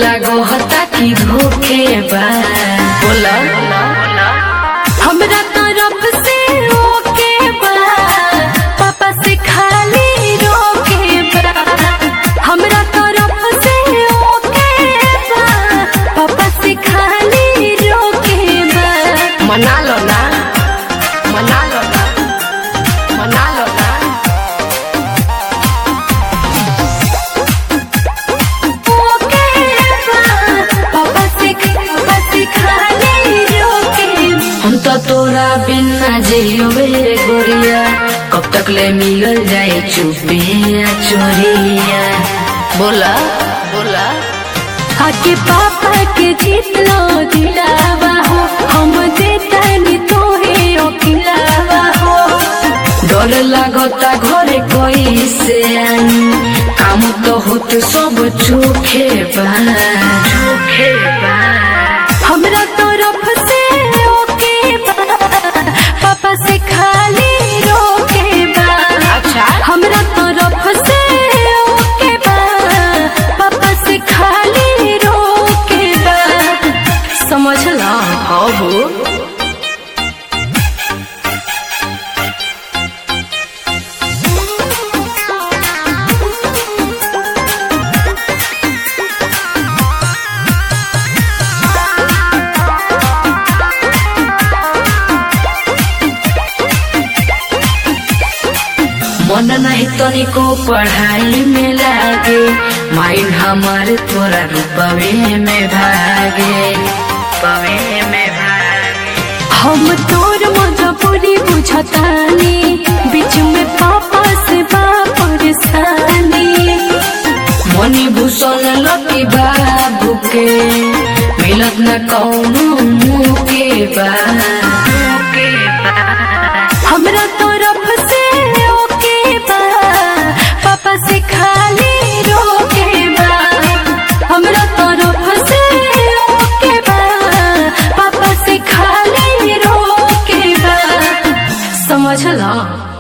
लागो हता की धोखे बा बोला हमरा तरफ से ओके बा पापा से खाली रोके बा हमरा तरफ से ओके बा पापा से खाली रोके बा मना लो ना मना लो ना मना लो ना ओके बा पापा से पापा से खाली रोके हम तो तोरा बिना जियो मेरे गोरिया कब तक ले मिलल जाए चुपिया चोरिया बोला बोला आके पापा के जीत लो दिलावा हो हम देतानी तोहे अखिलावा हो डर लागता घरे कोई से आई काम तो होत सब चोखे बा चोखे बा हमरा तरफ से ओके बा पापा से खाली रोके बा अच्छा हमरा तरफ से ओके बा पापा से खाली रोके बा समझला हाँ हो मन नहीं तनिको पढ़ाई में लागे माइंड हमारे तोरा रूपवे में भागे रूपवे में भागे हम तोर मजबूरी बुझतानी बीच में पापा से बा परेशानी मनी भूषण लकी बाबू के मिलत न कौनो मुँह के बा हमरा तरफ से ओके बा पापा से खाली रोके बा हमरा तरफ से ओके बा पापा से खाली रोके बा समझला